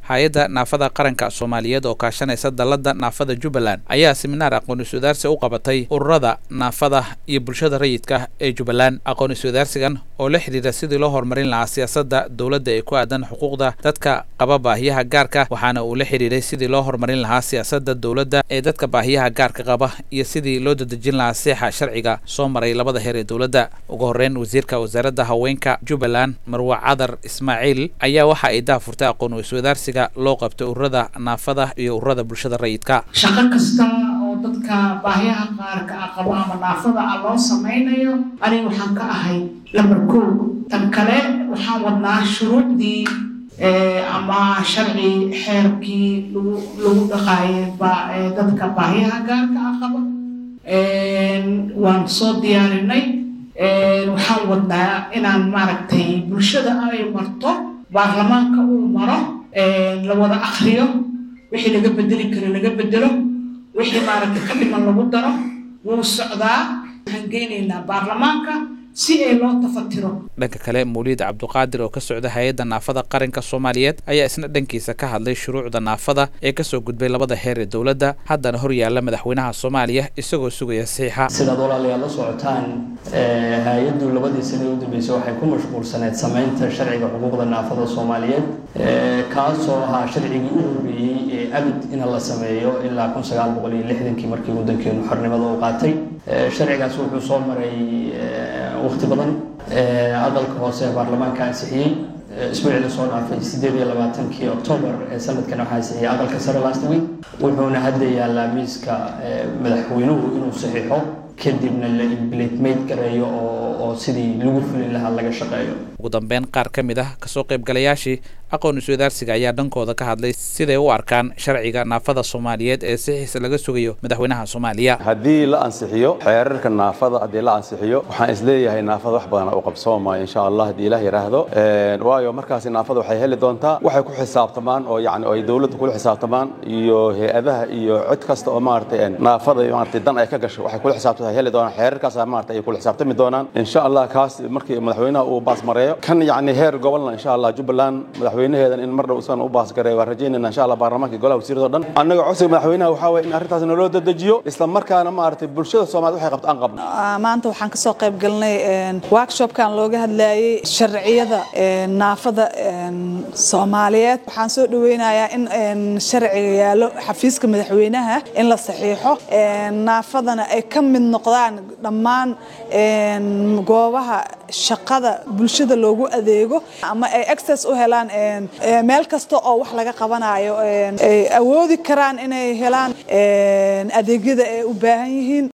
hay-adda naafada qaranka soomaaliyeed oo kaashanaysa dalladda naafada jubbaland ayaa siminaar aqoon iswadaarsi u qabatay ururada naafada iyo bulshada rayidka ee jubbaland aqoon iswadaarsigan oo la xidhiira sidii loo horumarin lahaa siyaasadda dowladda ee ku aadan xuquuqda dadka qaba baahiyaha gaarka waxaana uu la xidhiiray sidii loo horumarin lahaa siyaasadda dowladda ee dadka baahiyaha gaarka qaba iyo sidii loo dadejin lahaa seexa sharciga soo maray labada heer ee dowladda ugu horreyn wasiirka wasaaradda haweenka jubbaland marwa cadar ismaaciil ayaa waxa ay daafurtay aqoon iswadaarsiga loo qabtay ururada naafada iyo ururada bulshada rayidka shaqo kasta oo dadka baahiyaha qaarka ah qabo ama naafada ah loo samaynayo aniga waxaan ka ahay lambar kow tan kale waxaan wadnaa shuruucdii ama sharci xeerkii lagu lagu dhaqaayay dadka baahiyaha gaarka ah qaba waan soo diyaarinay waxaan wadnaa inaan maaragtay bulshada ay marto baarlamaanka uu maro la wada akriyo wixii laga bedeli karo laga bedelo wixii maaragtay ka dhiman lagu daro wuu socdaa waxaan geynaynaa baarlamaanka si ay loo tafatiro dhanka kale mawliid cabduqaadir oo ka socda hay-adda naafada qaranka soomaaliyeed ayaa isna dhankiisa ka hadlay shuruucda naafada ee kasoo gudbay labada heer ee dowladda haddana hor yaalla madaxweynaha soomaaliya isagoo sugaya saxiixa sidaad walaalayaal la socotaan hay-addu labadii sane u dambeysay waxay ku mashquulsaneyd samaynta sharciga xuquuqda naafada soomaaliyeed kaasoo ahaa sharcigii u horreeyey ee abid in la sameeyo ilaa kun sagaal boqol iyo lixdankii markii waddankeenu xornimada u qaatay sharcigaas wuxuu soo maray waqti badan aqalka hoose ee baarlamaanka ansixiyey isbuucii lasoo dhaafay sideed iyo labaatankii octoobar ee sanadkan waxaa ansixiyey aqalka sare last week wuxuuna hadda yaallaa miiska madaxweynuhu inuu saxiixo kadibna la implementmate gareeyo oo oo sidii lagu fulin lahaa laga shaqeeyo ugu dambeyn qaar ka mid ah kasoo qaybgalayaashii aqoon iswadaarsiga ayaa dhankooda ka hadlay siday u arkaan sharciga naafada soomaaliyeed ee sixiisa laga sugayo madaxweynaha soomaaliya haddii la ansixiyo xeerarka naafada haddii la ansixiyo waxaan isleeyahay naafada wax badan u qabsoomaya insha allah haddii ilaah yidhaahdo waayo markaasi naafada waxay heli doontaa waxay ku xisaabtamaan oo yani ay dowladda kula xisaabtamaan iyo hay-adaha iyo cid kasta oo maaragtay naafada maaragtay dan ay ka gasho waxay kula xisaabtanta heli doonaan xeerarkaas maaragtay ay kula xisaabtami doonaan insha allah kaas markii madaxweynaha uu baasmareeyo kan yani heer gobolna insha allah jubbaland madaxweynaheedan in mar dhow isagana u baasgareeyo waan rajaynayna insha allah baarlamaanka golaha wasiirado dhan annaga codsiga madaxweynaha waxaa waye in arrintaas naloo dedejiyo isla markaana maaragtay bulshada soomaaliyed waxay qabta aan qabno maanta waxaan kasoo qayb galnay workshopkan looga hadlayay sharciyada naafada soomaaliyeed waxaan soo dhaweynayaa in sharciga yaallo xafiiska madaxweynaha in la saxiixo naafadana ay ka mid noqdaan dhammaan goobaha shaqada bulshada loogu adeego ama ay access u helaan meel kasta oo wax laga qabanayo ay awoodi karaan inay helaan adeegyada ay u baahan yihiin